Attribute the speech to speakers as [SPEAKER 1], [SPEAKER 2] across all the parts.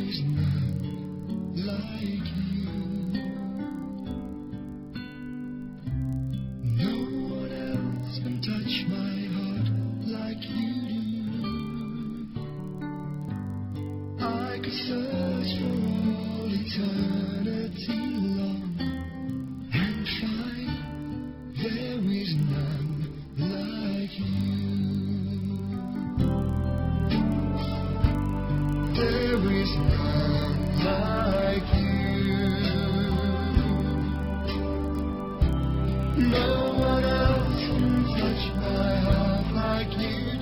[SPEAKER 1] is none like you. No one else can touch my heart like you do. I could search for all eternity long and find there is none like you. There is none like you. No one else can touch my heart like you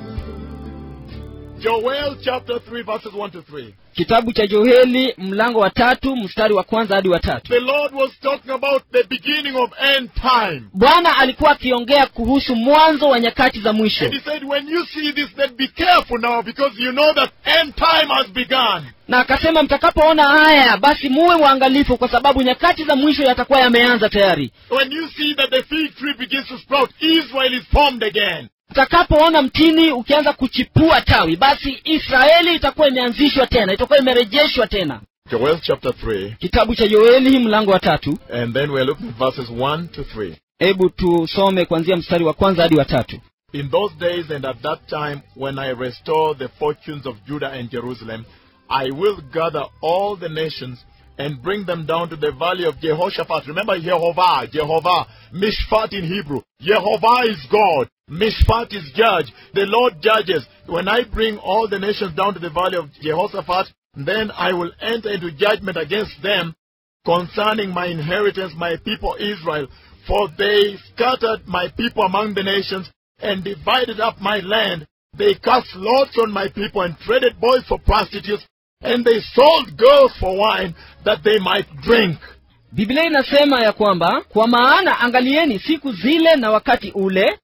[SPEAKER 1] do.
[SPEAKER 2] Joel chapter 3 verses 1 to 3.
[SPEAKER 3] kitabu cha joeli mlango wa tatu mstari wa kwanza hadi wa tatu
[SPEAKER 2] The Lord was talking about the beginning of end time.
[SPEAKER 3] bwana alikuwa akiongea kuhusu mwanzo wa nyakati za mwisho
[SPEAKER 2] And he said, when you see this, then be careful now because you know that end time has begun.
[SPEAKER 3] na akasema mtakapoona haya basi muwe waangalifu kwa sababu nyakati za mwisho yatakuwa yameanza tayari
[SPEAKER 2] When you see that the fig tree begins to sprout, Israel is formed again.
[SPEAKER 3] mtakapoona mtini ukianza kuchipua tawi basi israeli itakuwa imeanzishwa tena itakuwa imerejeshwa tena
[SPEAKER 2] Joel chapter 3.
[SPEAKER 3] kitabu cha yoeli mlango wa tatu
[SPEAKER 2] And then we're looking at verses 1 to 3.
[SPEAKER 3] hebu tusome kuanzia mstari wa kwanza hadi wa tatu
[SPEAKER 2] In those days and at that time, when I restore the fortunes of Judah and Jerusalem, I will gather all the nations and bring them down to the valley of Jehoshaphat. Remember Jehovah, Jehovah, Mishpat in Hebrew. Jehovah is God. Mishpat is judge. The Lord judges. When I bring all the nations down to the valley of Jehoshaphat, then I will enter into judgment against them concerning my inheritance, my people Israel. For they scattered my people among the nations and divided up my land. They cast lots on my people and traded boys for prostitutes, and they sold girls for wine that they might drink.
[SPEAKER 3] biblia inasema ya kwamba kwa maana angalieni siku zile na wakati ule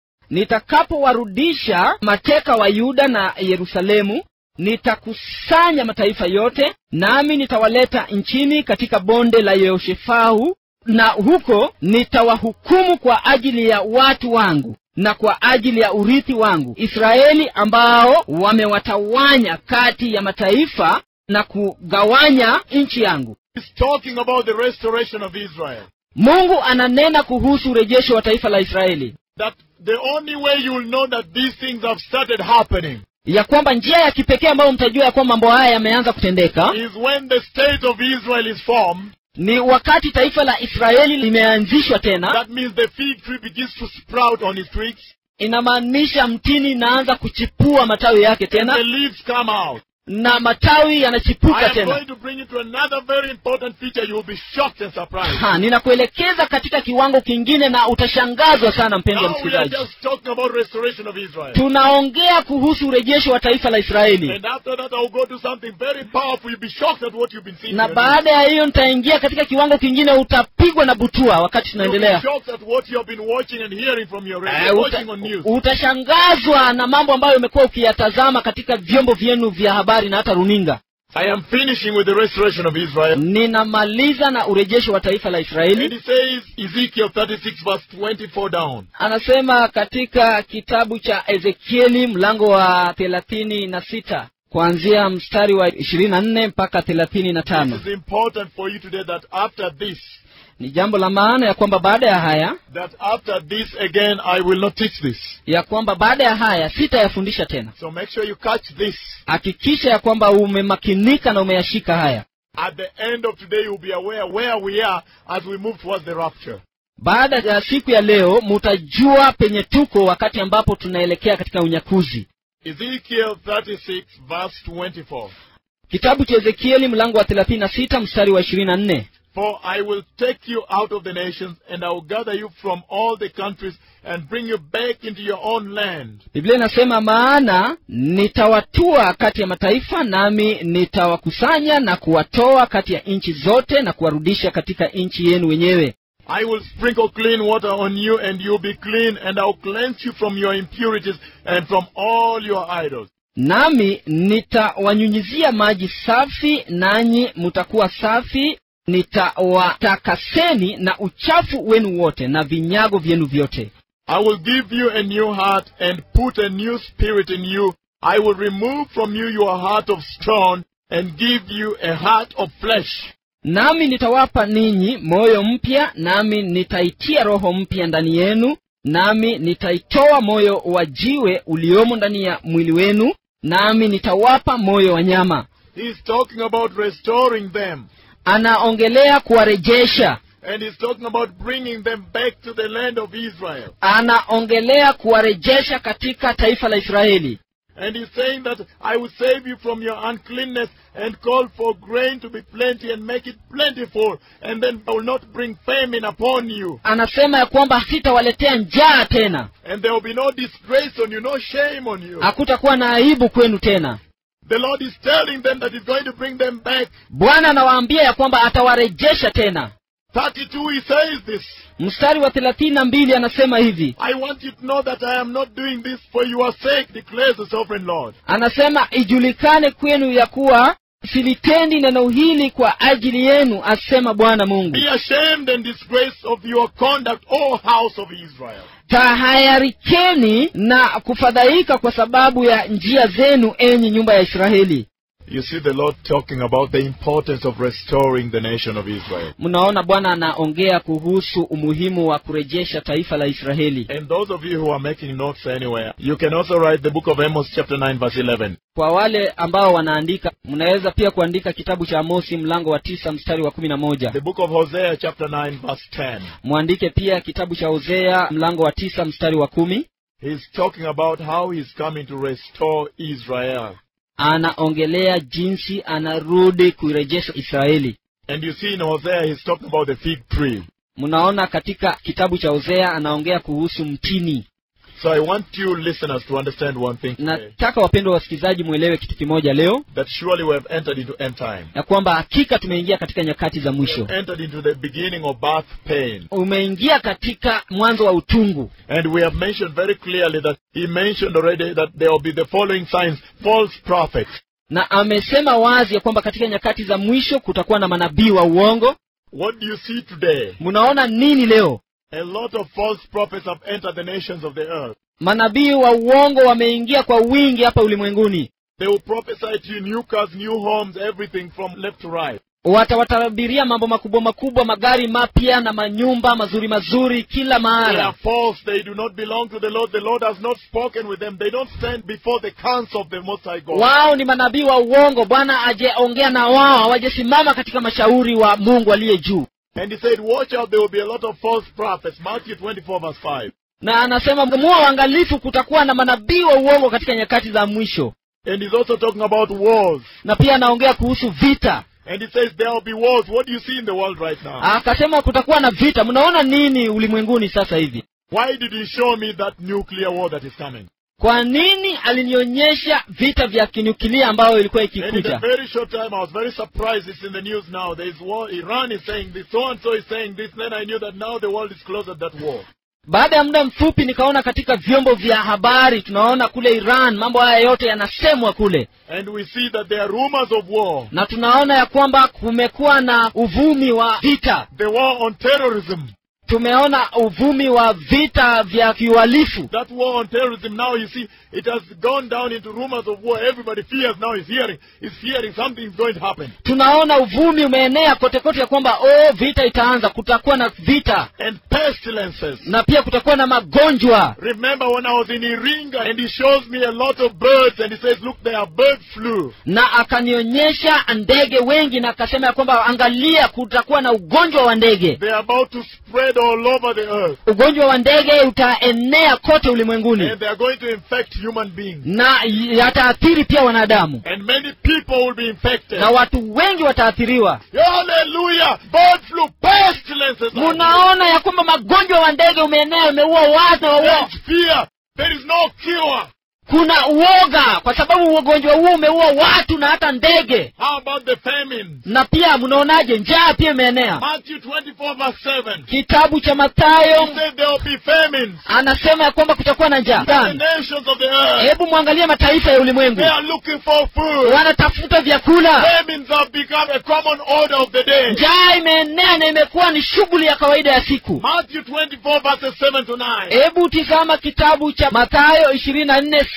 [SPEAKER 3] nitakapowarudisha mateka wa yuda na yerusalemu nitakusanya mataifa yote nami nitawaleta nchini katika bonde la yehoshefau na huko nitawahukumu kwa ajili ya watu wangu na kwa ajili ya urithi wangu israeli ambao wamewatawanya kati ya mataifa na kugawanya nchi yangu
[SPEAKER 2] He's talking about the restoration of Israel.
[SPEAKER 3] mungu ananena kuhusu urejesho wa taifa la israeli
[SPEAKER 2] That the only way you will know that these things have started happening
[SPEAKER 3] ya kwamba njia ya kipekee ambayo mtajua ya kwamba mambo haya yameanza kutendeka
[SPEAKER 2] is when the state of Israel is formed.
[SPEAKER 3] ni wakati taifa la israeli limeanzishwa tena
[SPEAKER 2] That means the fig tree begins to sprout on its twigs,
[SPEAKER 3] inamaanisha mtini inaanza kuchipua matawi yake
[SPEAKER 2] and
[SPEAKER 3] tena
[SPEAKER 2] the leaves come out.
[SPEAKER 3] na matawi
[SPEAKER 2] I
[SPEAKER 3] yanachipuka
[SPEAKER 2] am
[SPEAKER 3] tena
[SPEAKER 2] going to bring you to another very important feature. You will be shocked and surprised.
[SPEAKER 3] ha, ninakuelekeza katika kiwango kingine na utashangazwa sana mpendwa
[SPEAKER 2] Now we are
[SPEAKER 3] msikilizaji
[SPEAKER 2] just talking about restoration of Israel.
[SPEAKER 3] tunaongea kuhusu urejesho wa taifa la israeli
[SPEAKER 2] And after that, I will go to something very powerful. You'll be shocked at what you've been seeing.
[SPEAKER 3] na
[SPEAKER 2] here.
[SPEAKER 3] baada ya hiyo nitaingia katika kiwango kingine utapigwa na butua wakati
[SPEAKER 2] You'll be
[SPEAKER 3] tunaendelea
[SPEAKER 2] shocked at what you have been watching and hearing from your
[SPEAKER 3] Eh,
[SPEAKER 2] radio,
[SPEAKER 3] uta,
[SPEAKER 2] watching on news.
[SPEAKER 3] utashangazwa na mambo ambayo umekuwa ukiyatazama katika vyombo vyenu vya habari na hata runinga
[SPEAKER 2] I am finishing with the restoration of Israel.
[SPEAKER 3] ninamaliza na urejesho wa taifa la
[SPEAKER 2] And
[SPEAKER 3] israeli
[SPEAKER 2] it says, Ezekiel 36 verse 24 down.
[SPEAKER 3] anasema katika kitabu cha ezekieli mlango wa thelathini na sita kuanzia mstari wa ishirini na nne mpaka thelathini na tano
[SPEAKER 2] It is important for you today that after this,
[SPEAKER 3] ni jambo la maana ya kwamba baada ya haya
[SPEAKER 2] that after this again, I will not teach this.
[SPEAKER 3] ya kwamba baada ya haya sitayafundisha tena
[SPEAKER 2] So make sure you catch this.
[SPEAKER 3] hakikisha ya kwamba umemakinika na umeyashika haya
[SPEAKER 2] At the end of today, you'll be aware where we are as we move towards the rapture.
[SPEAKER 3] baada ya siku ya leo mutajua penye tuko wakati ambapo tunaelekea katika unyakuzi
[SPEAKER 2] Ezekiel 36 verse 24.
[SPEAKER 3] kitabu cha ezekieli mlango wa thelathini na sita mstari wa ishirini na nne
[SPEAKER 2] For I will take you out of the nations, and I will gather you from all the countries, and bring you back into your own land.
[SPEAKER 3] biblia inasema maana nitawatua kati ya mataifa nami nitawakusanya na kuwatoa kati ya nchi zote na kuwarudisha katika nchi yenu wenyewe
[SPEAKER 2] I will sprinkle clean water on you, and you'll be clean, and I'll cleanse you from your impurities and from all your idols.
[SPEAKER 3] nami nitawanyunyizia maji safi nanyi mutakuwa safi nitawatakaseni na uchafu wenu wote na vinyago vyenu vyote
[SPEAKER 2] I will give you a new heart and put a new spirit in you. I will remove from you your heart of stone and give you a heart of flesh.
[SPEAKER 3] nami nitawapa ninyi moyo mpya nami nitaitia roho mpya ndani yenu nami nitaitoa moyo wa jiwe uliomo ndani ya mwili wenu nami nitawapa moyo wa nyama
[SPEAKER 2] He's talking about restoring them.
[SPEAKER 3] anaongelea kuwarejesha
[SPEAKER 2] And he's talking about bringing them back to the land of Israel.
[SPEAKER 3] anaongelea kuwarejesha katika taifa la israeli
[SPEAKER 2] And he's saying that I will save you from your uncleanness and call for grain to be plenty and make it plentiful. And then I will not bring famine upon you.
[SPEAKER 3] anasema ya kwamba sitawaletea njaa tena
[SPEAKER 2] And there will be no disgrace on you, no shame on you.
[SPEAKER 3] hakutakuwa na aibu kwenu tena
[SPEAKER 2] The Lord is telling them that He's going to bring them back.
[SPEAKER 3] bwana anawaambia ya kwamba atawarejesha tena
[SPEAKER 2] 32, He says this.
[SPEAKER 3] mstari wa thelathini na mbili anasema hivi
[SPEAKER 2] I want you to know that I am not doing this for your sake, declares the sovereign Lord.
[SPEAKER 3] anasema ijulikane kwenu ya kuwa silitendi neno hili kwa ajili yenu asema bwana mungu
[SPEAKER 2] Be ashamed and disgraced of your conduct, O house of Israel.
[SPEAKER 3] tahayarikeni na kufadhaika kwa sababu ya njia zenu enyi nyumba ya israeli
[SPEAKER 2] You see the Lord talking about the importance of restoring the nation of Israel.
[SPEAKER 3] mnaona bwana anaongea kuhusu umuhimu wa kurejesha taifa la israeli
[SPEAKER 2] And those of you who are making notes anywhere, you can also write the book of Amos, chapter 9, verse 11.
[SPEAKER 3] kwa wale ambao wanaandika mnaweza pia kuandika kitabu cha amosi mlango wa tisa mstari wa kumi na moja
[SPEAKER 2] The book of Hosea, chapter 9, verse 10.
[SPEAKER 3] mwandike pia kitabu cha hosea mlango wa tisa mstari wa kumi
[SPEAKER 2] He's talking about how he's coming to restore Israel.
[SPEAKER 3] anaongelea jinsi anarudi kuirejesha israeli
[SPEAKER 2] And you see in Hosea, he's talking about the fig tree.
[SPEAKER 3] mnaona katika kitabu cha hosea anaongea kuhusu mtini
[SPEAKER 2] So I want you listeners to understand one thing today.
[SPEAKER 3] nataka wapendwa wasikilizaji mwelewe kitu kimoja leo
[SPEAKER 2] That surely we have entered into end time.
[SPEAKER 3] ya kwamba hakika tumeingia katika nyakati za
[SPEAKER 2] We
[SPEAKER 3] mwisho
[SPEAKER 2] have entered into the beginning of birth pain.
[SPEAKER 3] umeingia katika mwanzo wa utungu
[SPEAKER 2] And we have mentioned very clearly that he mentioned already that there will be the following signs. False prophets.
[SPEAKER 3] na amesema wazi ya kwamba katika nyakati za mwisho kutakuwa na manabii wa uongo
[SPEAKER 2] What do you see today?
[SPEAKER 3] mnaona nini leo
[SPEAKER 2] A lot of false prophets have entered the nations of the earth.
[SPEAKER 3] manabii wa uongo wameingia kwa wingi hapa ulimwenguni
[SPEAKER 2] They will prophesy to you new cars, new homes, everything from left to right.
[SPEAKER 3] watawatabiria mambo makubwa makubwa magari mapya na manyumba mazuri mazuri kila
[SPEAKER 2] They
[SPEAKER 3] mahara
[SPEAKER 2] are false. They do not belong to the Lord. The Lord has not spoken with them. They don't stand before the council of the Most High God.
[SPEAKER 3] wao ni manabii wa uongo bwana ajeongea na wao hawajasimama katika mashauri wa mungu aliye juu
[SPEAKER 2] And he said, watch out, there will be a lot of false prophets. Matthew 24 verse 5.
[SPEAKER 3] na anasema muwa uangalifu kutakuwa na manabii wa uongo katika nyakati za mwisho
[SPEAKER 2] And he's also talking about wars.
[SPEAKER 3] na pia anaongea kuhusu vita
[SPEAKER 2] And he says there will be wars. What do you see in the world right now?
[SPEAKER 3] akasema kutakuwa na vita mnaona nini ulimwenguni sasa hivi
[SPEAKER 2] Why did he show me that nuclear war that is coming?
[SPEAKER 3] kwa nini alinionyesha vita vya kinyukilia ambayo ilikuwa
[SPEAKER 2] And in a
[SPEAKER 3] ikikuja
[SPEAKER 2] very short time, I was very surprised. It's in the news now. There is war. Iran is saying this. So and so is saying this. Then I knew that now the world is closer to that war.
[SPEAKER 3] baada ya muda mfupi nikaona katika vyombo vya habari tunaona kule iran mambo haya yote yanasemwa kule
[SPEAKER 2] And we see that there are rumors of war.
[SPEAKER 3] na tunaona ya kwamba kumekuwa na uvumi wa vita
[SPEAKER 2] The war on terrorism.
[SPEAKER 3] tumeona uvumi wa vita vya kiuhalifu
[SPEAKER 2] That war on terrorism now you see it has gone down into rumors of war. Everybody fears now is hearing is fearing something is going to happen.
[SPEAKER 3] tunaona uvumi umeenea kote kote ya kwamba oh vita itaanza kutakuwa na vita
[SPEAKER 2] And pestilences.
[SPEAKER 3] na pia kutakuwa na magonjwa
[SPEAKER 2] Remember when I was in Iringa and he shows me a lot of birds and he says, look, there are bird flu.
[SPEAKER 3] na akanionyesha ndege wengi na akasema ya kwamba angalia kutakuwa na ugonjwa wa ndege
[SPEAKER 2] They are about to spread all over the earth.
[SPEAKER 3] ugonjwa wa ndege utaenea kote ulimwenguni
[SPEAKER 2] And they are going to infect human beings.
[SPEAKER 3] na yataathiri pia wanadamu
[SPEAKER 2] And many people will be infected.
[SPEAKER 3] na watu wengi wataathiriwa
[SPEAKER 2] Hallelujah! Bird flu, pestilences.
[SPEAKER 3] munaona ya kwamba magonjwa wa ndege umeenea umeua watu
[SPEAKER 2] There
[SPEAKER 3] wa-
[SPEAKER 2] is fear. There is no cure.
[SPEAKER 3] kuna uoga kwa sababu ugonjwa huo umeua watu na hata ndege
[SPEAKER 2] How about the famine?
[SPEAKER 3] na pia mnaonaje njaa pia imeenea
[SPEAKER 2] Matthew 24 verse 7.
[SPEAKER 3] kitabu cha
[SPEAKER 2] He
[SPEAKER 3] mathayo
[SPEAKER 2] said there will be famines.
[SPEAKER 3] anasema ya kwamba kutakuwa na njaa
[SPEAKER 2] The
[SPEAKER 3] Ndani.
[SPEAKER 2] nations of the earth.
[SPEAKER 3] hebu mwangalie mataifa ya ulimwengu
[SPEAKER 2] They are looking for food.
[SPEAKER 3] wanatafuta vyakula
[SPEAKER 2] Famines have become a common order of the day.
[SPEAKER 3] njaa imeenea na imekuwa ni shughuli ya kawaida ya siku
[SPEAKER 2] Matthew 24 verses 7 to 9.
[SPEAKER 3] hebu tizama kitabu cha mathayo ishirini na nne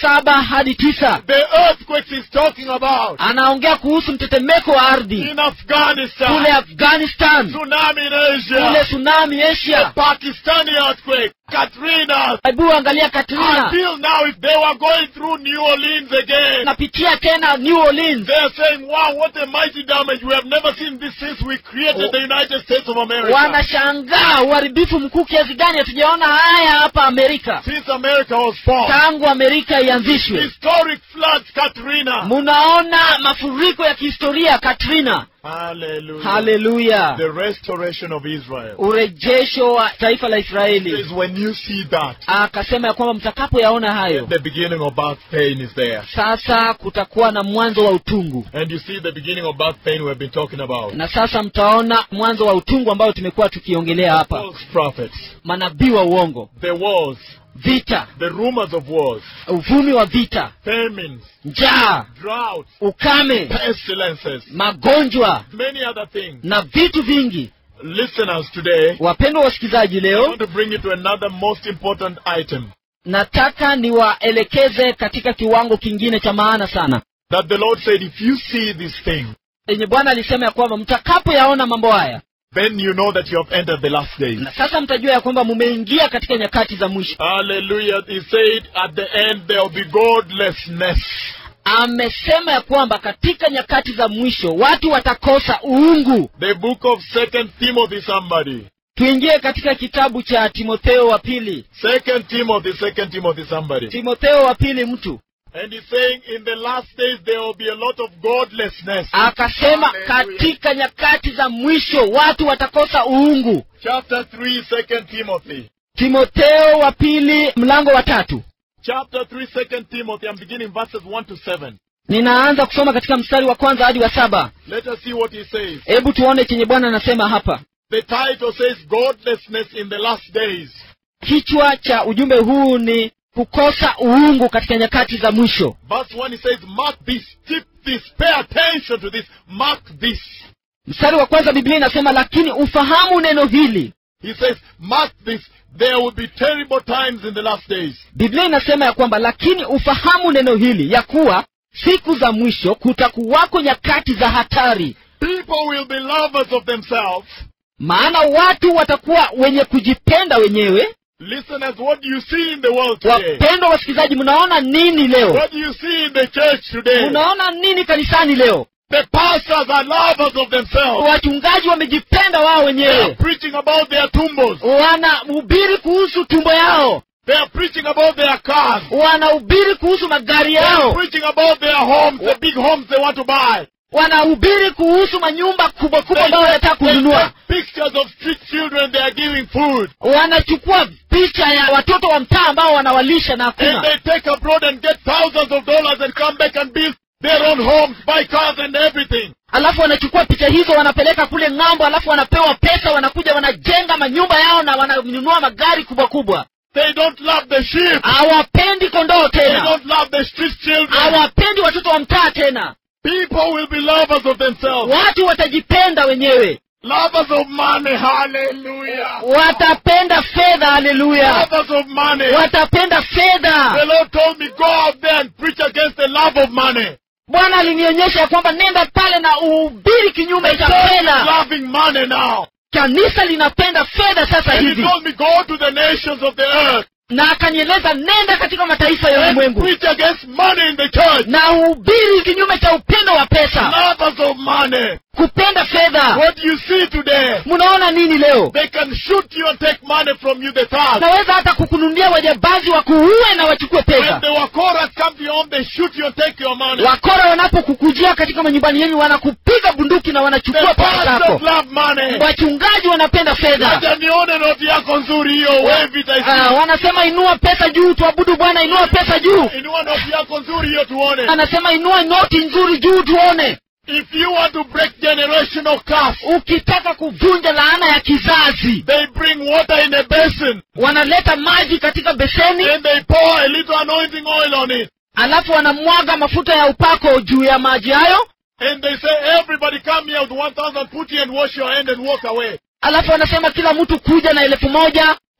[SPEAKER 3] saba hadi tisa
[SPEAKER 2] The earthquakes he's talking about
[SPEAKER 3] anaongea kuhusu mtetemeko wa ardhi
[SPEAKER 2] in Afghanistan,
[SPEAKER 3] kule afghanistan
[SPEAKER 2] tsunami in
[SPEAKER 3] kule
[SPEAKER 2] Asia,
[SPEAKER 3] tsunami asia
[SPEAKER 2] Pakistani earthquake, Katrina.
[SPEAKER 3] hebu angalia katrina
[SPEAKER 2] Until now, if they were going through New Orleans again,
[SPEAKER 3] napitia tena new orleans
[SPEAKER 2] they are saying, wow, what a mighty damage. We have never seen this since we created the United States of America.
[SPEAKER 3] wanashangaa uharibifu mkuu kiasi gani hatujaona haya hapa amerika
[SPEAKER 2] Since America was formed.
[SPEAKER 3] tangu amerika ianzishwe
[SPEAKER 2] Historic floods, Katrina.
[SPEAKER 3] munaona mafuriko ya kihistoria katrina
[SPEAKER 2] Hallelujah.
[SPEAKER 3] haleluya
[SPEAKER 2] The restoration of Israel.
[SPEAKER 3] urejesho wa taifa la israeli
[SPEAKER 2] Is when you see that,
[SPEAKER 3] akasema ya kwamba mtakapoyaona hayo
[SPEAKER 2] the beginning of birth pain is there.
[SPEAKER 3] sasa kutakuwa na mwanzo wa utungu
[SPEAKER 2] And you see the beginning of birth pain we have been talking about.
[SPEAKER 3] na sasa mtaona mwanzo wa utungu ambayo tumekuwa tukiongelea hapa
[SPEAKER 2] False prophets,
[SPEAKER 3] manabii wa uongo
[SPEAKER 2] the wars,
[SPEAKER 3] vita
[SPEAKER 2] the rumors of wars,
[SPEAKER 3] uvumi wa vita
[SPEAKER 2] famines,
[SPEAKER 3] njaa
[SPEAKER 2] droughts,
[SPEAKER 3] ukame
[SPEAKER 2] pestilences,
[SPEAKER 3] magonjwa
[SPEAKER 2] many other things.
[SPEAKER 3] na vitu vingi
[SPEAKER 2] Listeners, today,
[SPEAKER 3] wapendwa wasikilizaji
[SPEAKER 2] I
[SPEAKER 3] leo
[SPEAKER 2] want to bring you to another most important item
[SPEAKER 3] nataka niwaelekeze katika kiwango kingine cha maana sana
[SPEAKER 2] that the Lord said, if you see this thing,
[SPEAKER 3] yenye bwana alisema ya kwamba mtakapoyaona mambo haya
[SPEAKER 2] then you know that you have entered the last days.
[SPEAKER 3] na sasa mtajua ya kwamba mumeingia katika nyakati za mwisho
[SPEAKER 2] Hallelujah. He said at the end there will be godlessness.
[SPEAKER 3] amesema ya kwamba katika nyakati za mwisho watu watakosa uungu
[SPEAKER 2] The book of Second Timothy, somebody.
[SPEAKER 3] tuingie katika kitabu cha timotheo wa pili
[SPEAKER 2] Second Timothy, Second Timothy, somebody.
[SPEAKER 3] timotheo wa pili mtu
[SPEAKER 2] And he's saying in the last days there will be a lot of godlessness.
[SPEAKER 3] akasema
[SPEAKER 2] Hallelujah.
[SPEAKER 3] katika nyakati za mwisho watu watakosa uungu
[SPEAKER 2] Chapter 3, Second Timothy.
[SPEAKER 3] timotheo wa pili mlango wa tatu
[SPEAKER 2] Chapter 3, Second Timothy. I'm beginning verses 1 to 7.
[SPEAKER 3] ninaanza kusoma katika mstari wa kwanza hadi wa saba
[SPEAKER 2] Let us see what he says.
[SPEAKER 3] hebu tuone chenye bwana anasema hapa
[SPEAKER 2] The title says Godlessness in the Last Days.
[SPEAKER 3] kichwa cha ujumbe huu ni kukosa uungu katika nyakati za mwisho
[SPEAKER 2] Verse 1 he says, Mark this, keep this, pay attention to this, mark this.
[SPEAKER 3] mstari wa kwanza biblia inasema lakini ufahamu neno hili
[SPEAKER 2] He says, mark this, there will be terrible times in the last days.
[SPEAKER 3] biblia inasema ya kwamba lakini ufahamu neno hili ya kuwa siku za mwisho kutakuwako nyakati za hatari
[SPEAKER 2] People will be lovers of themselves.
[SPEAKER 3] maana watu watakuwa wenye kujipenda wenyewe
[SPEAKER 2] Listeners, what do you see in the world today?
[SPEAKER 3] wapendwa wasikilizaji mnaona nini leo
[SPEAKER 2] What do you see in the church today?
[SPEAKER 3] mnaona nini kanisani leo
[SPEAKER 2] The pastors are lovers of themselves.
[SPEAKER 3] wachungaji wamejipenda wao
[SPEAKER 2] They are
[SPEAKER 3] wenyewe
[SPEAKER 2] preaching about their tumbos.
[SPEAKER 3] wanahubiri kuhusu tumbo yao
[SPEAKER 2] They are preaching about their cars.
[SPEAKER 3] wanahubiri kuhusu magari
[SPEAKER 2] They are
[SPEAKER 3] yao
[SPEAKER 2] preaching about their homes, the big homes they want to buy.
[SPEAKER 3] wanahubiri kuhusu manyumba kubwa kubwa
[SPEAKER 2] They,
[SPEAKER 3] ambayo wanataka
[SPEAKER 2] they
[SPEAKER 3] kununua
[SPEAKER 2] take pictures of street children they are giving food.
[SPEAKER 3] wanachukua picha ya watoto wa mtaa ambao wanawalisha na
[SPEAKER 2] And
[SPEAKER 3] hakuna
[SPEAKER 2] they take abroad and get thousands of dollars and come back and build their own homes, buy cars and everything.
[SPEAKER 3] alafu wanachukua picha hizo wanapeleka kule ng'ambo alafu wanapewa pesa wanakuja wanajenga manyumba yao na wananunua magari kubwa kubwa
[SPEAKER 2] They don't love the sheep.
[SPEAKER 3] hawapendi kondoo
[SPEAKER 2] They
[SPEAKER 3] tena
[SPEAKER 2] don't love the street children.
[SPEAKER 3] hawapendi watoto wa mtaa tena
[SPEAKER 2] People will be lovers of themselves.
[SPEAKER 3] watu watajipenda wenyewe
[SPEAKER 2] Lovers of money. Hallelujah.
[SPEAKER 3] watapenda fedha haleluya
[SPEAKER 2] Lovers of money.
[SPEAKER 3] watapenda
[SPEAKER 2] The
[SPEAKER 3] fedha
[SPEAKER 2] Lord told me, go out there and preach against the love of money.
[SPEAKER 3] bwana alinionyesha ya kwamba nenda pale na uhubiri kinyume cha
[SPEAKER 2] Church is
[SPEAKER 3] fedha
[SPEAKER 2] loving money now.
[SPEAKER 3] kanisa linapenda fedha sasa
[SPEAKER 2] And he
[SPEAKER 3] hivi
[SPEAKER 2] told me, go to the nations of the earth
[SPEAKER 3] na akanieleza nenda katika mataifa ya
[SPEAKER 2] and
[SPEAKER 3] ulimwengu
[SPEAKER 2] preach against money in the church.
[SPEAKER 3] na uhubiri kinyume cha upendo wa pesa
[SPEAKER 2] Lovers of money.
[SPEAKER 3] kupenda fedha
[SPEAKER 2] What do you see today?
[SPEAKER 3] mnaona nini leo
[SPEAKER 2] They can shoot you and take money from you, the tax.
[SPEAKER 3] naweza hata kukununulia wajambazi wakuue na wachukue
[SPEAKER 2] When
[SPEAKER 3] pesa
[SPEAKER 2] the Wakoras come to your home, they shoot you and take your money.
[SPEAKER 3] wakora wanapokukujia katika manyumbani yenu wanakupiga bunduki na
[SPEAKER 2] The
[SPEAKER 3] wanachukua pesa zako
[SPEAKER 2] pastors love money.
[SPEAKER 3] wachungaji wanapenda fedha
[SPEAKER 2] Acha nione noti yako nzuri hiyo, wave it I
[SPEAKER 3] Ah,
[SPEAKER 2] see.
[SPEAKER 3] wanasema inua pesa juu tuabudu bwana inua pesa juu
[SPEAKER 2] Inua noti yako nzuri hiyo tuone.
[SPEAKER 3] anasema inua noti nzuri juu tuone
[SPEAKER 2] If you want to break generational curse,
[SPEAKER 3] ukitaka kuvunja laana ya kizazi
[SPEAKER 2] they bring water in a basin
[SPEAKER 3] wanaleta maji katika beseni
[SPEAKER 2] and they pour a little anointing oil on it.
[SPEAKER 3] alafu wanamwaga mafuta ya upako juu ya maji hayo
[SPEAKER 2] And they say, everybody come here with 1,000, put here and wash your hand and walk away.
[SPEAKER 3] alafu wanasema kila mtu kuja na elfu moja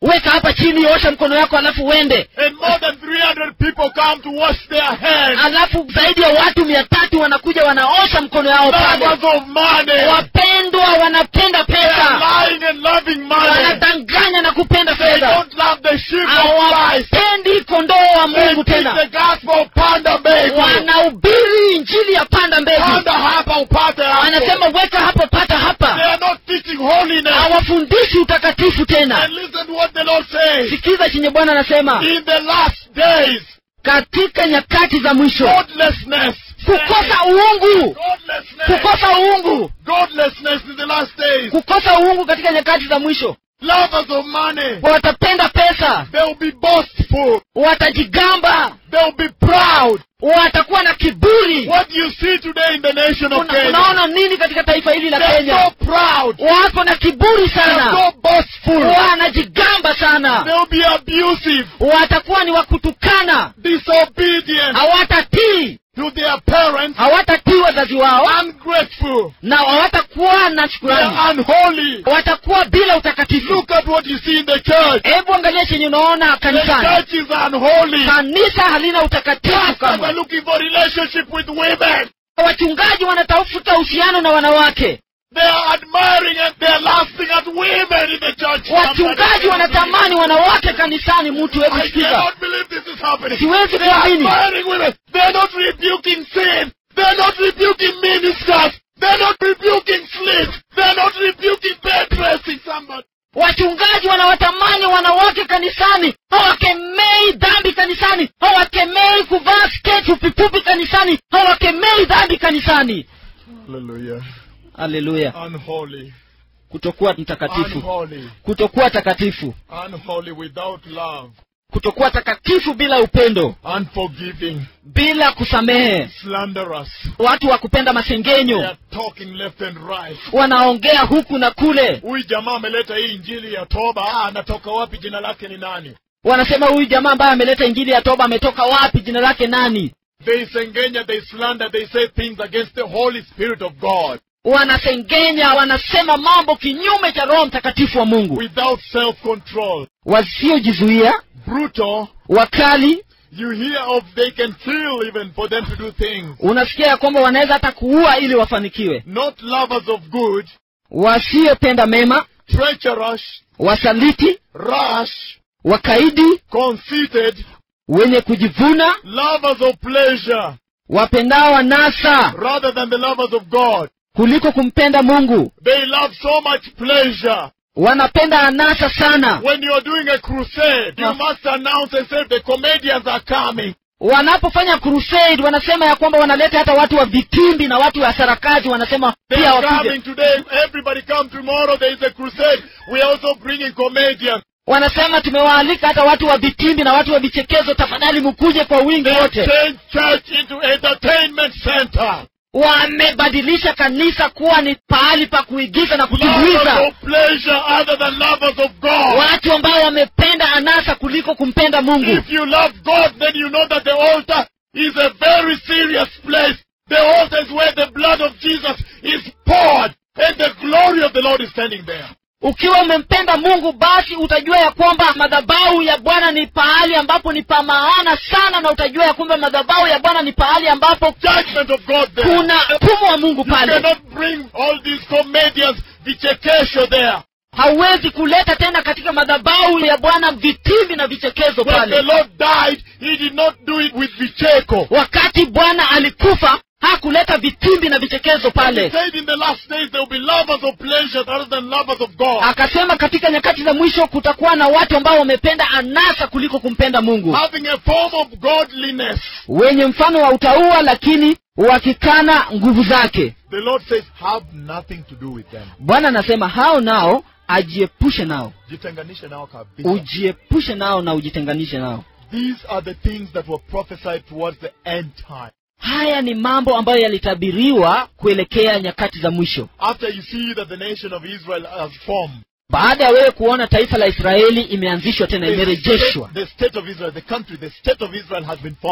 [SPEAKER 3] weka hapa chini osha mkono wako alafu uende
[SPEAKER 2] And more than 300 people come to wash their hands.
[SPEAKER 3] alafu zaidi ya watu mia tatu wanakuja wanaosha mkono yao pale
[SPEAKER 2] Lovers of money.
[SPEAKER 3] wapendwa wanapenda
[SPEAKER 2] They are
[SPEAKER 3] pesa
[SPEAKER 2] lying and loving money.
[SPEAKER 3] wanadanganya na kupenda
[SPEAKER 2] They
[SPEAKER 3] fedha
[SPEAKER 2] don't love the sheep of Christ.
[SPEAKER 3] hawapendi kondoo wa
[SPEAKER 2] They
[SPEAKER 3] mungu
[SPEAKER 2] preach
[SPEAKER 3] tena
[SPEAKER 2] the gospel of panda mbegu.
[SPEAKER 3] wanahubiri injili ya panda mbegu
[SPEAKER 2] Panda hapa upate hapo.
[SPEAKER 3] anasema weka hapo pata
[SPEAKER 2] They
[SPEAKER 3] hapa
[SPEAKER 2] are not teaching holiness.
[SPEAKER 3] hawafundishi utakatifu tena
[SPEAKER 2] And listen to what the Lord says.
[SPEAKER 3] sikiza chenye bwana anasema
[SPEAKER 2] In the last days,
[SPEAKER 3] katika nyakati za mwisho
[SPEAKER 2] godlessness.
[SPEAKER 3] kukosa uungu
[SPEAKER 2] Godlessness.
[SPEAKER 3] kukosa uungu
[SPEAKER 2] Godlessness in the last days.
[SPEAKER 3] kukosa uungu katika nyakati za mwisho
[SPEAKER 2] Lovers of money.
[SPEAKER 3] watapenda pesa
[SPEAKER 2] They will be boastful.
[SPEAKER 3] watajigamba
[SPEAKER 2] They will be proud.
[SPEAKER 3] watakuwa na kiburi
[SPEAKER 2] What do you see today in the nation of
[SPEAKER 3] Una,
[SPEAKER 2] Kenya?
[SPEAKER 3] unaona nini katika taifa hili la
[SPEAKER 2] They're
[SPEAKER 3] kenya
[SPEAKER 2] so proud.
[SPEAKER 3] wako na kiburi
[SPEAKER 2] They're
[SPEAKER 3] sana
[SPEAKER 2] so boastful.
[SPEAKER 3] wanajigamba sana
[SPEAKER 2] They'll be abusive,
[SPEAKER 3] watakuwa ni wakutukana
[SPEAKER 2] disobedient
[SPEAKER 3] hawatatii
[SPEAKER 2] to their parents,
[SPEAKER 3] hawatatii wazazi wao
[SPEAKER 2] ungrateful.
[SPEAKER 3] na hawatakuwa na shukurani
[SPEAKER 2] They're unholy.
[SPEAKER 3] watakuwa bila utakatifu
[SPEAKER 2] Look at what you see in the church.
[SPEAKER 3] hebu angalia chenye unaona
[SPEAKER 2] The
[SPEAKER 3] kanisani
[SPEAKER 2] church is unholy.
[SPEAKER 3] kanisa halina utakatifu
[SPEAKER 2] Pastors are
[SPEAKER 3] kama
[SPEAKER 2] looking for relationship with women.
[SPEAKER 3] wachungaji wanatafuta uhusiano na wanawake
[SPEAKER 2] They are admiring and they are lasting at women in the church.
[SPEAKER 3] wachungaji wanatamani wanawake kanisani mtu hebu
[SPEAKER 2] I
[SPEAKER 3] sikiza
[SPEAKER 2] cannot believe this is happening.
[SPEAKER 3] Siwezi
[SPEAKER 2] They are
[SPEAKER 3] kuamini.
[SPEAKER 2] admiring women. They're not rebuking sin. They're not rebuking ministers. They're not rebuking sleep. They're not rebuking bed dressing somebody.
[SPEAKER 3] wachungaji wanawatamani wanawake kanisani hawakemei dhambi kanisani hawakemei kuvaa sketi fupifupi kanisani hawakemei dhambi kanisani
[SPEAKER 2] Hallelujah.
[SPEAKER 3] haleluya
[SPEAKER 2] Unholy.
[SPEAKER 3] kutokuwa mtakatifu
[SPEAKER 2] Unholy.
[SPEAKER 3] kutokuwa takatifu
[SPEAKER 2] Unholy without love.
[SPEAKER 3] kutokuwa takatifu bila upendo
[SPEAKER 2] Unforgiving.
[SPEAKER 3] bila kusamehe
[SPEAKER 2] Slanderous.
[SPEAKER 3] watu wa kupenda
[SPEAKER 2] They
[SPEAKER 3] masengenyo
[SPEAKER 2] are talking left and right.
[SPEAKER 3] wanaongea huku na kule
[SPEAKER 2] Huyu jamaa ameleta hii injili ya toba. Ah, anatoka wapi? Jina lake ni nani?
[SPEAKER 3] wanasema huyu jamaa ambaye ameleta injili ya toba ametoka wapi jina lake nani
[SPEAKER 2] They sengenya, they slander, they say things against the Holy Spirit of God
[SPEAKER 3] wanasengenya wanasema mambo kinyume cha roho mtakatifu wa mungu
[SPEAKER 2] without self-control.
[SPEAKER 3] wasiojizuia
[SPEAKER 2] Brutal.
[SPEAKER 3] wakali
[SPEAKER 2] You hear of they can kill even for them to do things.
[SPEAKER 3] unasikia ya kwamba wanaweza hata kuua ili wafanikiwe
[SPEAKER 2] Not lovers of good,
[SPEAKER 3] wasiopenda mema
[SPEAKER 2] treacherous,
[SPEAKER 3] wasaliti
[SPEAKER 2] rash,
[SPEAKER 3] wakaidi
[SPEAKER 2] conceited,
[SPEAKER 3] wenye kujivuna
[SPEAKER 2] lovers of pleasure
[SPEAKER 3] wapendao wanasa
[SPEAKER 2] rather than the lovers of God.
[SPEAKER 3] kuliko kumpenda mungu
[SPEAKER 2] They love so much pleasure.
[SPEAKER 3] wanapenda anasa sana
[SPEAKER 2] When you are doing a crusade, you
[SPEAKER 3] No.
[SPEAKER 2] must announce and say the comedians are coming.
[SPEAKER 3] wanapofanya crusade wanasema ya kwamba wanaleta hata watu wa vitimbi na watu wa sarakasi wanasema
[SPEAKER 2] They
[SPEAKER 3] pia
[SPEAKER 2] are
[SPEAKER 3] wakuje
[SPEAKER 2] coming today. Everybody come tomorrow. There is a crusade. We are also bringing comedians.
[SPEAKER 3] wanasema tumewaalika hata watu wa vitimbi na watu wa vichekezo tafadhali mkuje kwa wingi
[SPEAKER 2] They
[SPEAKER 3] wote
[SPEAKER 2] change church into entertainment center.
[SPEAKER 3] wamebadilisha kanisa kuwa ni pahali pa kuigiza na
[SPEAKER 2] Lovers
[SPEAKER 3] kujibuiza
[SPEAKER 2] of pleasure other than lovers of God.
[SPEAKER 3] watu ambao wamependa anasa kuliko kumpenda mungu
[SPEAKER 2] If you love God, then you know that the altar is a very serious place. The altar is where the blood of Jesus is poured and the glory of the Lord is standing there.
[SPEAKER 3] ukiwa umempenda mungu basi utajua ya kwamba madhabahu ya bwana ni pahali ambapo ni pa maana sana na utajua ya kwamba madhabahu ya bwana ni pahali ambapo
[SPEAKER 2] Judgment of God there.
[SPEAKER 3] kuna mfumo wa mungu
[SPEAKER 2] You
[SPEAKER 3] pale
[SPEAKER 2] cannot bring all these comedians, vichekesho there.
[SPEAKER 3] hauwezi kuleta tena katika madhabahu ya bwana vitimbi na vichekezo
[SPEAKER 2] When the
[SPEAKER 3] pale
[SPEAKER 2] Lord died, He did not do it with vicheko.
[SPEAKER 3] wakati bwana alikufa hakuleta vitimbi na vichekezo
[SPEAKER 2] He
[SPEAKER 3] pale
[SPEAKER 2] said in the last days there will be lovers of pleasure rather than lovers of God.
[SPEAKER 3] akasema katika nyakati za mwisho kutakuwa na watu ambao wamependa anasa kuliko kumpenda mungu
[SPEAKER 2] Having a form of godliness.
[SPEAKER 3] wenye mfano wa utaua lakini wakikana nguvu zake
[SPEAKER 2] The Lord says, have nothing to do with them.
[SPEAKER 3] bwana anasema hao nao ajiepushe nao
[SPEAKER 2] Jitenganishe nao kabisa.
[SPEAKER 3] ujiepushe nao na ujitenganishe nao
[SPEAKER 2] These are the things that were prophesied towards the end time.
[SPEAKER 3] haya ni mambo ambayo yalitabiriwa kuelekea nyakati za mwisho
[SPEAKER 2] After you see that the nation of Israel has formed,
[SPEAKER 3] baada ya wewe kuona taifa la israeli imeanzishwa tena
[SPEAKER 2] the
[SPEAKER 3] imerejeshwa
[SPEAKER 2] state, the state of Israel, the country, the state of Israel has been formed.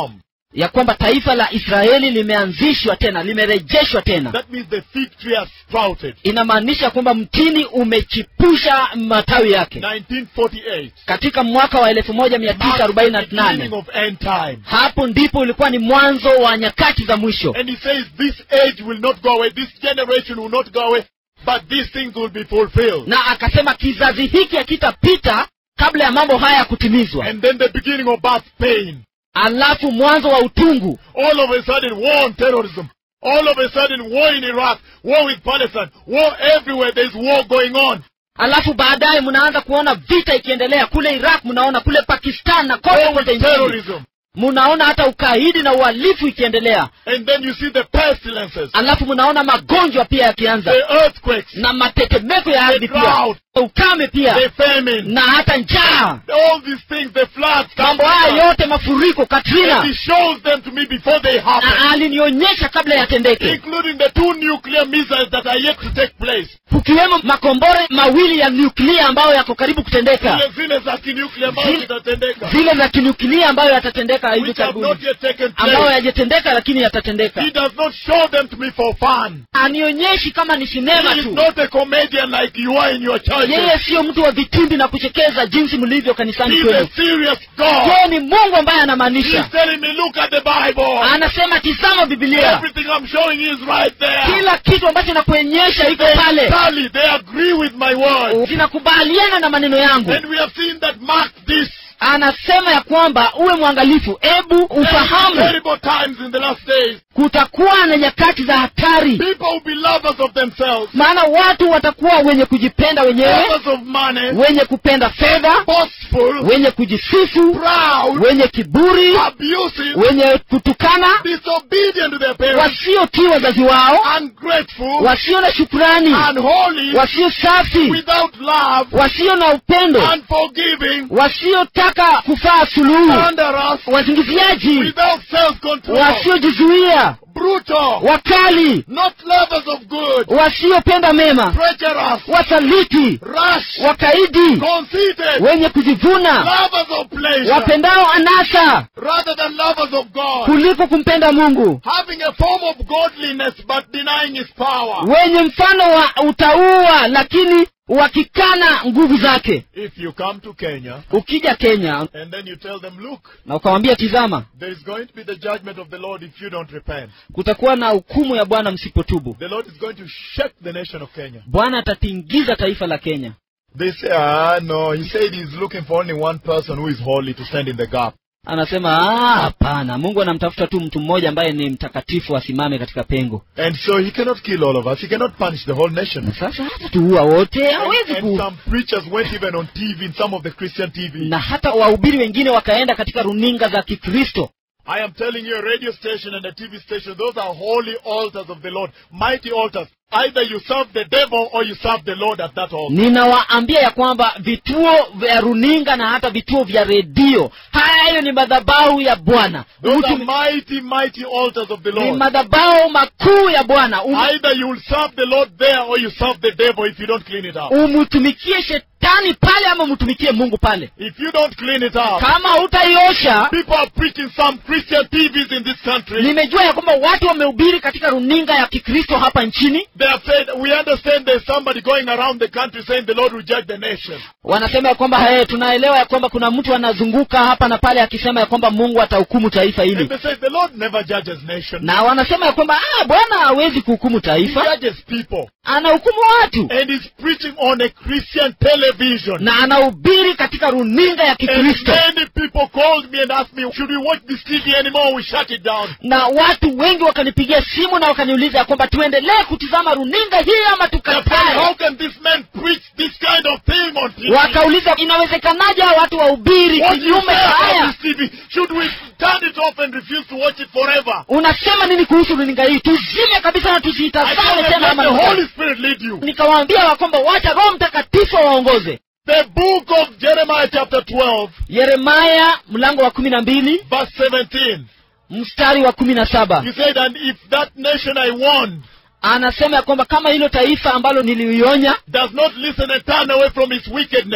[SPEAKER 3] ya kwamba taifa la israeli limeanzishwa tena limerejeshwa tena
[SPEAKER 2] That means the fig tree has sprouted.
[SPEAKER 3] inamaanisha kwamba mtini umechipusha matawi yake
[SPEAKER 2] 1948.
[SPEAKER 3] katika mwaka wa elfu moja mia tisa arobaini na
[SPEAKER 2] Marks the beginning
[SPEAKER 3] nane
[SPEAKER 2] of end time.
[SPEAKER 3] hapo ndipo ulikuwa ni mwanzo wa nyakati za mwisho
[SPEAKER 2] And he says this age will not go away, this generation will not go away, but these things will be fulfilled.
[SPEAKER 3] na akasema kizazi hiki hakitapita kabla ya mambo haya kutimizwa
[SPEAKER 2] And then the beginning of birth pain.
[SPEAKER 3] alafu mwanzo wa utungu
[SPEAKER 2] All of a sudden, war on terrorism. All of a sudden, war in Iraq, war with Palestine, war everywhere. There's war going on.
[SPEAKER 3] alafu baadaye mnaanza kuona vita ikiendelea kule iraq mnaona kule pakistan na kote
[SPEAKER 2] War
[SPEAKER 3] kote
[SPEAKER 2] with
[SPEAKER 3] nchini
[SPEAKER 2] terrorism.
[SPEAKER 3] mnaona hata ukaidi na uhalifu ikiendelea
[SPEAKER 2] And then you see the pestilences,
[SPEAKER 3] alafu mnaona magonjwa pia yakianza
[SPEAKER 2] the earthquakes,
[SPEAKER 3] na matetemeko ya ardhi
[SPEAKER 2] The
[SPEAKER 3] pia
[SPEAKER 2] drought.
[SPEAKER 3] ukame pia
[SPEAKER 2] the famine,
[SPEAKER 3] na hata njaa
[SPEAKER 2] all these things, the floods.
[SPEAKER 3] mambo haya yote mafuriko
[SPEAKER 2] And
[SPEAKER 3] katrina
[SPEAKER 2] he shows them to me before they happen.
[SPEAKER 3] na alinionyesha kabla yatendeke
[SPEAKER 2] including the two nuclear missiles that are yet to take place.
[SPEAKER 3] kukiwemo makombora mawili ya nyuklia ambayo yako karibu kutendeka
[SPEAKER 2] Zile zile za kinuclear ambazo
[SPEAKER 3] Zile-
[SPEAKER 2] zitatendeka.
[SPEAKER 3] zile za kinyuklia ambayo yatatendeka hivi
[SPEAKER 2] Which have
[SPEAKER 3] karibuni
[SPEAKER 2] not yet taken
[SPEAKER 3] ambayo
[SPEAKER 2] place.
[SPEAKER 3] yajatendeka lakini yatatendeka
[SPEAKER 2] He does not show them to me for fun.
[SPEAKER 3] anionyeshi kama ni sinema
[SPEAKER 2] He is
[SPEAKER 3] tu
[SPEAKER 2] not a comedian like you are in your church.
[SPEAKER 3] yeye siyo mtu wa vitimbi na kuchekeza jinsi mlivyo kanisani
[SPEAKER 2] He's
[SPEAKER 3] kwenu
[SPEAKER 2] a serious God.
[SPEAKER 3] yeye ni mungu ambaye
[SPEAKER 2] He's
[SPEAKER 3] anamaanisha
[SPEAKER 2] telling me, look at the Bible.
[SPEAKER 3] anasema tizama bibilia
[SPEAKER 2] Everything I'm showing you is right there.
[SPEAKER 3] kila kitu ambacho nakuonyesha iko
[SPEAKER 2] They
[SPEAKER 3] pale
[SPEAKER 2] tally, they agree with my word.
[SPEAKER 3] zinakubaliana na maneno yangu
[SPEAKER 2] And we have seen that mark this.
[SPEAKER 3] anasema ya kwamba uwe mwangalifu ebu ufahamu
[SPEAKER 2] Terrible times in the last days.
[SPEAKER 3] kutakuwa na nyakati za hatari
[SPEAKER 2] People will be lovers of themselves,
[SPEAKER 3] maana watu watakuwa wenye kujipenda wenyewe
[SPEAKER 2] lovers of money,
[SPEAKER 3] wenye kupenda fedha
[SPEAKER 2] boastful,
[SPEAKER 3] wenye kujisifu
[SPEAKER 2] proud,
[SPEAKER 3] wenye kiburi
[SPEAKER 2] abusive,
[SPEAKER 3] wenye kutukana
[SPEAKER 2] disobedient to their parents,
[SPEAKER 3] wasiotii wazazi wao
[SPEAKER 2] ungrateful,
[SPEAKER 3] wasio na shukrani
[SPEAKER 2] unholy,
[SPEAKER 3] wasio safi
[SPEAKER 2] without love,
[SPEAKER 3] wasio na upendo
[SPEAKER 2] unforgiving,
[SPEAKER 3] wasiotaka kufaa suluhu
[SPEAKER 2] thunderous,
[SPEAKER 3] wazingiziaji
[SPEAKER 2] without self-control,
[SPEAKER 3] wasiojizuia
[SPEAKER 2] brutal,
[SPEAKER 3] wakali
[SPEAKER 2] not lovers of good,
[SPEAKER 3] wasiopenda mema
[SPEAKER 2] treacherous,
[SPEAKER 3] wasaliti
[SPEAKER 2] rash,
[SPEAKER 3] wakaidi
[SPEAKER 2] conceited,
[SPEAKER 3] wenye kujivuna
[SPEAKER 2] lovers of pleasure,
[SPEAKER 3] wapendao anasa
[SPEAKER 2] rather than lovers of God,
[SPEAKER 3] kuliko kumpenda mungu
[SPEAKER 2] having a form of godliness but denying His power.
[SPEAKER 3] wenye mfano wa utaua lakini wakikana nguvu zake
[SPEAKER 2] If you come to Kenya
[SPEAKER 3] ukija kenya
[SPEAKER 2] and then you tell them, look,
[SPEAKER 3] na ukawambia tizama
[SPEAKER 2] there is going to be the judgment of the Lord if you don't repent.
[SPEAKER 3] kutakuwa na hukumu ya bwana msipotubu
[SPEAKER 2] The Lord is going to shake the nation of Kenya.
[SPEAKER 3] bwana atatingiza taifa la kenya
[SPEAKER 2] They say, ah, no, he said he's looking for only one person who is holy to stand in the gap.
[SPEAKER 3] anasema "Ah, hapana mungu anamtafuta tu mtu mmoja ambaye ni mtakatifu asimame katika pengo
[SPEAKER 2] And so he cannot kill all of us. He cannot punish the whole nation.
[SPEAKER 3] na sasa hata tuua wote
[SPEAKER 2] And,
[SPEAKER 3] hawezi
[SPEAKER 2] and
[SPEAKER 3] ku
[SPEAKER 2] some preachers went even on TV, in some of the Christian TV.
[SPEAKER 3] na hata wahubiri wengine wakaenda katika runinga za kikristo
[SPEAKER 2] I am telling you, a radio station and a TV station, those are holy altars of the Lord, mighty altars. Either you serve the devil or you serve the Lord at that altar.
[SPEAKER 3] ninawaambia ya kwamba vituo vya runinga na hata vituo vya redio hayo ni madhabahu ya bwana
[SPEAKER 2] Those are
[SPEAKER 3] Mtu-
[SPEAKER 2] mighty, mighty altars of the
[SPEAKER 3] ni
[SPEAKER 2] Lord.
[SPEAKER 3] madhabahu makuu ya bwana Um-
[SPEAKER 2] Either you will serve the Lord there or you serve the devil if you don't clean it up.
[SPEAKER 3] umtumikie shetani pale ama umtumikie mungu pale
[SPEAKER 2] If you don't clean it up,
[SPEAKER 3] kama hutaiosha
[SPEAKER 2] people are preaching some Christian TVs in this country.
[SPEAKER 3] nimejua ya kwamba watu wamehubiri katika runinga ya kikristo hapa nchini
[SPEAKER 2] They have said, we understand there's somebody going around the country saying the Lord will judge the nation.
[SPEAKER 3] wanasema ya kwamba hey, tunaelewa ya kwamba kuna mtu anazunguka hapa na pale akisema ya kwamba mungu atahukumu taifa
[SPEAKER 2] And
[SPEAKER 3] hili
[SPEAKER 2] they say the Lord never judges nation.
[SPEAKER 3] na wanasema ya kwamba ah, bwana hawezi kuhukumu
[SPEAKER 2] He
[SPEAKER 3] taifa
[SPEAKER 2] judges people.
[SPEAKER 3] anahukumu watu
[SPEAKER 2] And he's preaching on a Christian television.
[SPEAKER 3] na anahubiri katika runinga ya
[SPEAKER 2] And
[SPEAKER 3] kikristo
[SPEAKER 2] many people called me and asked me, should we watch this TV anymore? We shut it down.
[SPEAKER 3] na watu wengi wakanipigia simu na wakaniuliza ya kwamba tuendelee kutizama runinga hii ama
[SPEAKER 2] They're saying,
[SPEAKER 3] tukatae
[SPEAKER 2] how can this man preach this kind of thing on TV?
[SPEAKER 3] wakauliza inawezekanaje hawa watu wahubiri
[SPEAKER 2] What do you
[SPEAKER 3] kinyume
[SPEAKER 2] say
[SPEAKER 3] cha haya
[SPEAKER 2] about this TV? Should we turn it off and refuse to watch it forever?
[SPEAKER 3] unasema nini kuhusu runinga hii tuzime kabisa na
[SPEAKER 2] I told
[SPEAKER 3] tusiitazame
[SPEAKER 2] them,
[SPEAKER 3] tena
[SPEAKER 2] let
[SPEAKER 3] ama
[SPEAKER 2] the
[SPEAKER 3] nusu.
[SPEAKER 2] Holy Spirit lead you.
[SPEAKER 3] nikawaambia ya kwamba wacha roho mtakatifu waongoze
[SPEAKER 2] The book of Jeremiah chapter 12,
[SPEAKER 3] yeremaya mlango wa kumi na mbili
[SPEAKER 2] verse 17.
[SPEAKER 3] mstari wa kumi na saba
[SPEAKER 2] He said, and if that nation I warned
[SPEAKER 3] anasema ya kwamba kama hilo taifa ambalo nilionya
[SPEAKER 2] does not listen and turn away from its wickedness,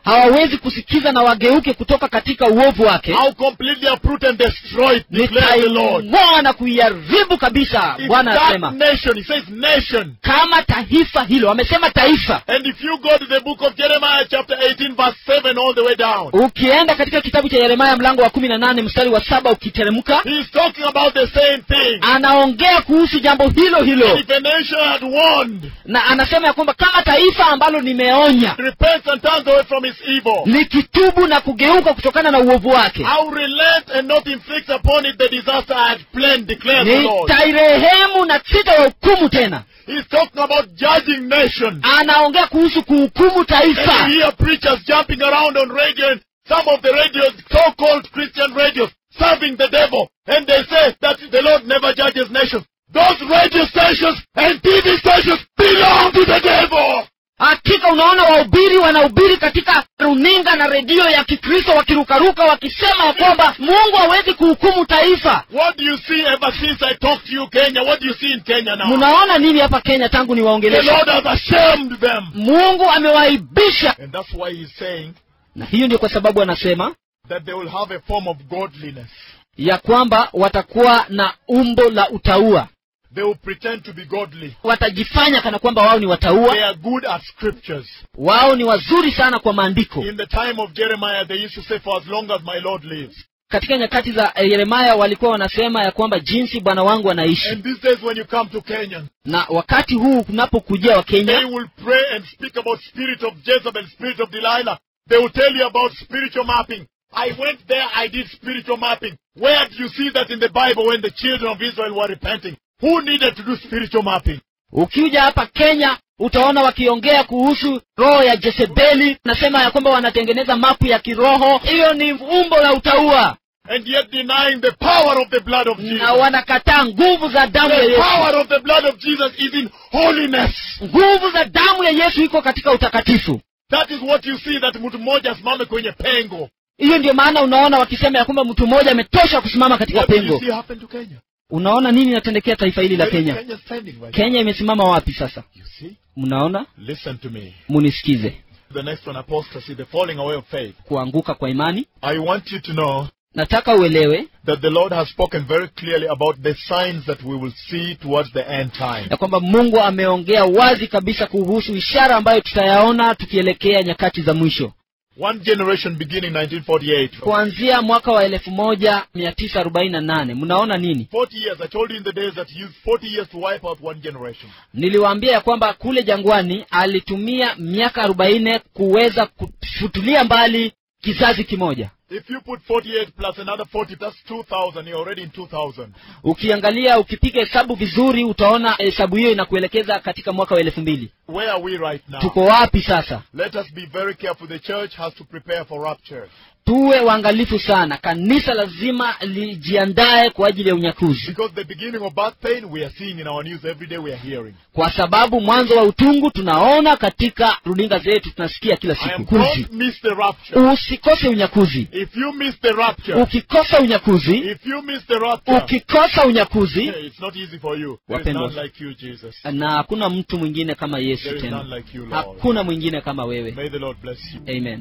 [SPEAKER 3] hawawezi kusikiza na wageuke kutoka katika uovu wake
[SPEAKER 2] I'll completely uproot and destroy it, declares the Lord.
[SPEAKER 3] nitaing'oa na kuiharibu kabisa
[SPEAKER 2] It's
[SPEAKER 3] bwana
[SPEAKER 2] that
[SPEAKER 3] anasema
[SPEAKER 2] nation, he says nation.
[SPEAKER 3] kama taifa hilo amesema taifa
[SPEAKER 2] And if you go to the book of Jeremiah chapter 18 verse 7 all the way down,
[SPEAKER 3] ukienda katika kitabu cha yeremaya mlango wa kumi na nane mstari wa saba ukiteremka
[SPEAKER 2] he's talking about the same thing.
[SPEAKER 3] anaongea kuhusu jambo hilo hilo
[SPEAKER 2] If a nation had warned,
[SPEAKER 3] na anasema ya kwamba kama taifa ambalo nimeonya
[SPEAKER 2] repents and turns away from its evil,
[SPEAKER 3] likitubu na kugeuka kutokana na uovu wake
[SPEAKER 2] I'll relent and not inflict upon it the disaster I had planned, declares the Lord.
[SPEAKER 3] nitairehemu na sitawahukumu tena
[SPEAKER 2] He's talking about judging nations.
[SPEAKER 3] anaongea kuhusu kuhukumu
[SPEAKER 2] And
[SPEAKER 3] taifa
[SPEAKER 2] you hear preachers jumping around on radio and some of the radios, so-called Christian radios, serving the devil. And they say that the Lord never judges nations. Those radio stations and TV stations belong to the devil.
[SPEAKER 3] hakika unaona wahubiri wanahubiri katika runinga na redio ya kikristo wakirukaruka wakisema ya kwamba mungu hawezi kuhukumu taifa
[SPEAKER 2] What do you see ever since I talked to you, Kenya? What do you see in Kenya now?
[SPEAKER 3] mnaona nini hapa kenya tangu
[SPEAKER 2] The
[SPEAKER 3] niwaongelesha
[SPEAKER 2] Lord has ashamed them.
[SPEAKER 3] mungu amewaibisha
[SPEAKER 2] And that's why he's saying
[SPEAKER 3] na hiyo ndio kwa sababu anasema
[SPEAKER 2] that they will have a form of godliness.
[SPEAKER 3] ya kwamba watakuwa na umbo la utaua
[SPEAKER 2] They will pretend to be godly.
[SPEAKER 3] watajifanya kana kwamba wao ni
[SPEAKER 2] They
[SPEAKER 3] wataua
[SPEAKER 2] are good at scriptures.
[SPEAKER 3] wao ni wazuri sana kwa maandiko
[SPEAKER 2] In the time of Jeremiah, they used to say, For as long as my Lord lives.
[SPEAKER 3] katika nyakati za eh, yeremaya walikuwa wanasema ya kwamba jinsi bwana wangu anaishi
[SPEAKER 2] And these days, when you come to Kenya,
[SPEAKER 3] na wakati huu kunapokujia wa
[SPEAKER 2] they
[SPEAKER 3] kenya
[SPEAKER 2] will pray and speak about spirit of Jezebel, spirit of Delilah. They will tell you about spiritual mapping. I went there, I did spiritual mapping. Where do you see that in the Bible when the children of Israel were repenting? Who needed to do spiritual mapping?
[SPEAKER 3] ukija hapa kenya utaona wakiongea kuhusu roho ya jezebeli nasema ya kwamba wanatengeneza mapu ya kiroho hiyo ni umbo la utaua
[SPEAKER 2] And yet denying the power of the blood of Jesus.
[SPEAKER 3] na wanakataa nguvu za damu ya
[SPEAKER 2] The
[SPEAKER 3] yesu
[SPEAKER 2] power of the blood of Jesus is in holiness.
[SPEAKER 3] nguvu za damu ya yesu iko katika utakatifu
[SPEAKER 2] That is what you see that mtu mmoja asimame kwenye pengo.
[SPEAKER 3] hiyo ndio maana unaona wakisema ya kwamba mtu mmoja ametosha kusimama katika
[SPEAKER 2] What do you
[SPEAKER 3] pengo
[SPEAKER 2] see happen to Kenya?
[SPEAKER 3] unaona nini inatendekea taifa hili la
[SPEAKER 2] Where is
[SPEAKER 3] kenya
[SPEAKER 2] Kenya standing right now?
[SPEAKER 3] kenya imesimama wapi sasa
[SPEAKER 2] You see?
[SPEAKER 3] mnaona
[SPEAKER 2] Listen to me.
[SPEAKER 3] munisikize
[SPEAKER 2] The next one, apostasy, the falling away of faith.
[SPEAKER 3] kuanguka kwa imani
[SPEAKER 2] I want you to know
[SPEAKER 3] nataka uelewe
[SPEAKER 2] that the Lord has spoken very clearly about the signs that we will see towards the end time.
[SPEAKER 3] ya kwamba mungu ameongea wazi kabisa kuhusu ishara ambayo tutayaona tukielekea nyakati za mwisho
[SPEAKER 2] One generation beginning 1948.
[SPEAKER 3] kuanzia mwaka wa elfu moja mia tisa arobaini na nane mnaona nini
[SPEAKER 2] 40 years. I told you in the days that he used 40 years to wipe out one generation.
[SPEAKER 3] niliwaambia ya kwamba kule jangwani alitumia miaka arobaini kuweza kufutulia mbali kizazi kimoja
[SPEAKER 2] If you put 48 plus another 40, that's 2000. You're already in 2000.
[SPEAKER 3] ukiangalia ukipiga hesabu vizuri utaona hesabu hiyo inakuelekeza katika mwaka wa elfu mbili
[SPEAKER 2] Where are we right now?
[SPEAKER 3] tuko wapi sasa
[SPEAKER 2] Let us be very careful. The church has to prepare for rapture.
[SPEAKER 3] tuwe waangalifu sana kanisa lazima lijiandae kwa ajili ya unyakuzi
[SPEAKER 2] Because the beginning of birth pain, we are seeing in our news every day, we are hearing.
[SPEAKER 3] kwa sababu mwanzo wa utungu tunaona katika runinga zetu tunasikia kila
[SPEAKER 2] I
[SPEAKER 3] siku
[SPEAKER 2] am
[SPEAKER 3] kuzi
[SPEAKER 2] don't miss the rapture.
[SPEAKER 3] usikose unyakuzi
[SPEAKER 2] If you miss the rapture,
[SPEAKER 3] ukikosa unyakuzi
[SPEAKER 2] if you miss the rapture,
[SPEAKER 3] ukikosa unyakuzi
[SPEAKER 2] hey, it's not easy for you. There is
[SPEAKER 3] Wapendwa.
[SPEAKER 2] none like you, Jesus.
[SPEAKER 3] na hakuna mtu mwingine kama yesu
[SPEAKER 2] There is
[SPEAKER 3] tena
[SPEAKER 2] none like you, Lord.
[SPEAKER 3] hakuna mwingine kama wewe
[SPEAKER 2] May the Lord bless you.
[SPEAKER 3] amen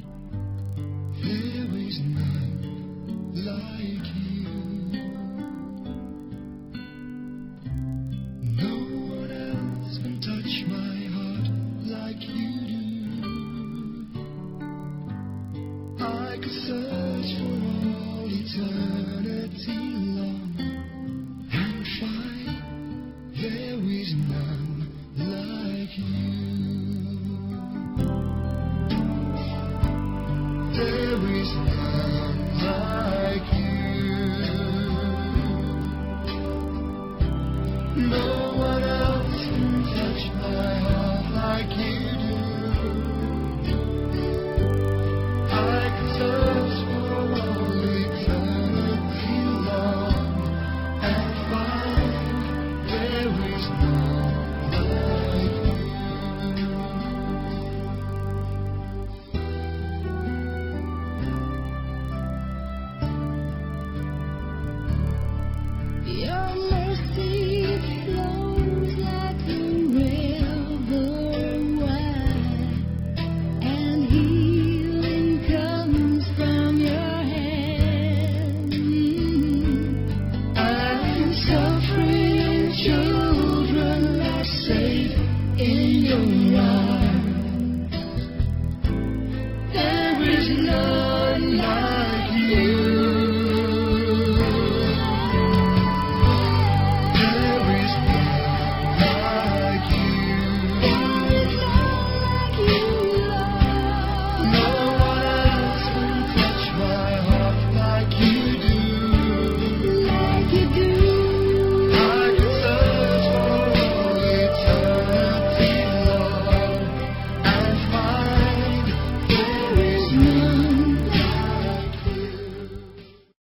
[SPEAKER 1] There is none like you. No one else can touch my heart like you do. I could search for all eternity long and find there is none like you. There is none like you. No